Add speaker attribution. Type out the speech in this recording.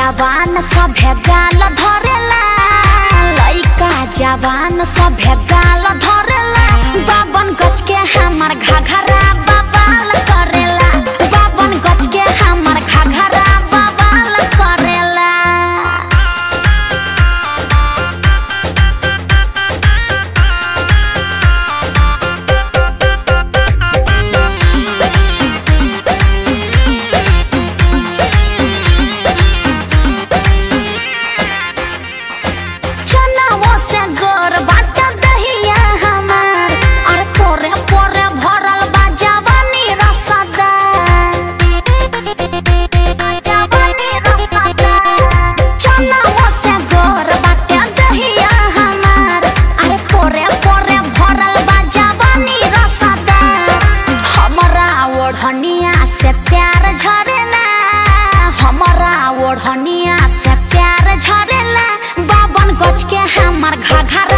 Speaker 1: जवान सभे गाल धरेला लइका जवान सभे गाल धरेला बावन गज के हमर घघरा बबाल करेला बावन गज के हमर घघरा बबाल करेला चनावो से गोर बाट दहिया हमार और पोरे पोरे भरल बा जवानी रसदा जवानी रसदा चनावो से गोर बाट दहिया हमार अरे पोरे पोरे भरल बा जवानी रसदा हमरा ओढ़निया से प्यार झरेला हमरा ओढ़निया से प्यार झरेला बावन गज के हमर घघरा